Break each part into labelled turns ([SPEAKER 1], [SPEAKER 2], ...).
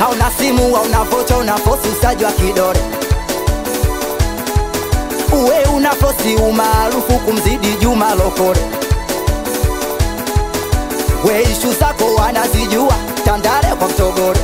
[SPEAKER 1] hauna simu hauna vocha unafosi usaji wa kidore uwe unafosi umaarufu kumzidi Juma Lokole we ishu zako wanazijua Tandale kwa Mtogole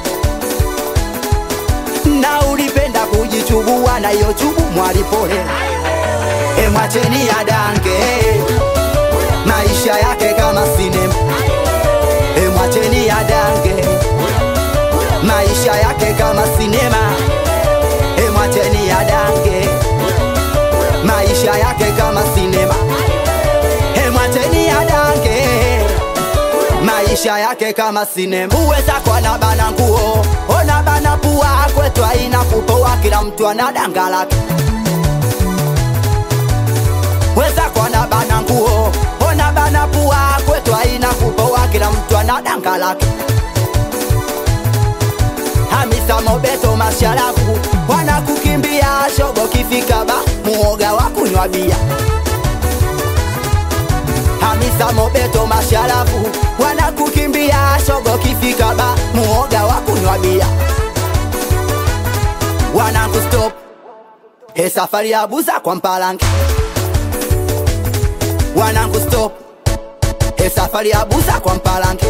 [SPEAKER 1] na ulipenda kujichubua na hiyo chubu mwalipole emwacheni ya dange maisha yake kama sinema emwacheni ya dange maisha yake kama sinema emwacheni ya dange maisha yake kama sinema emwacheni ya dange maisha yake kama sinema uweza kwa na bana nguo ona bana pua kwetu haina kupoa kila mtu ana danga lake weza kwa na bana nguo ona bana pua kwetu haina kupoa kila mtu ana danga lake Hamisa Mobeto masharafu wanakukimbia shogo kifika ba muoga wa kunywa bia Hamisa Mobeto masharafu wanakukimbia shogo kifika ba muoga wa kunywa bia wanakustop he safari ya buza kwa mpalange wanakustop he safari ya buza kwa mpalange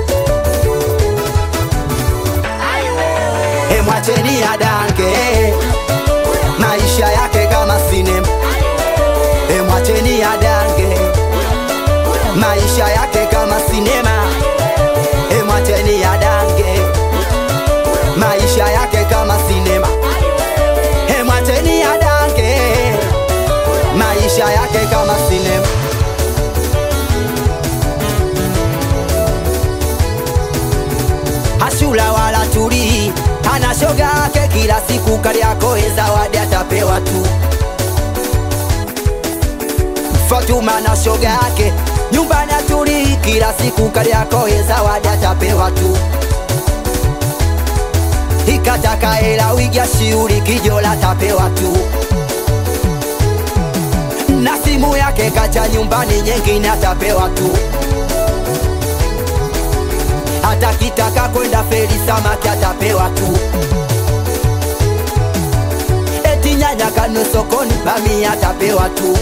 [SPEAKER 1] he mwacheni adange maisha yake kama sinema he mwacheni adange maisha yake kama sinema e mwacheni adange maisha yake kama sinema e mwacheni adange maisha yake kama sinema hashula wala tuli ana shoga yake kila siku kaliakoe zawadi atapewa tu Fatuma na shoga yake nyumbani atuli kila siku kaliakoe zawadi atapewa tu ikataka hela wigia shiuri kijola tapewa tu na simu yake kacha nyumbani nyingine atapewa tu hata kitaka kwenda feri samaki atapewa tu eti nyanya kanwe sokoni bami atapewa tu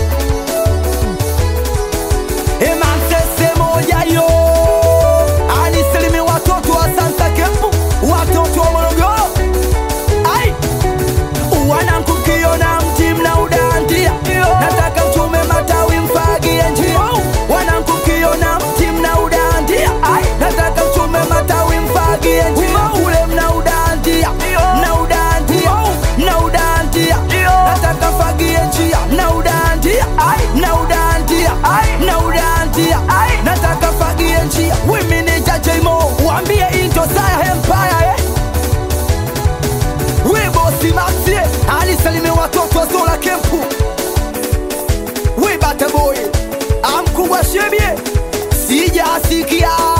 [SPEAKER 1] Emansese moja yo anisilimi watoto wa Santa Kempu, watoto wa Morogoro. Ai, wanankukiona mti mna udandia, nataka mchume matawi mfagie njia. Wanankukiona mti mna udandia, ai, nataka mchume matawi mfagie njia. Ule mna udandia, mna udandia, mna udandia, nataka mfagie njia, mna udandia, ai, mna udandia, ai, mna udandia, ai, nataka fagie njia. Women ni jajemo, waambie into saya empire eh. We bosi Maxie, alisalimia watoto wa Zola Kempu. We bata boy, amkubwa shebie, sijasikia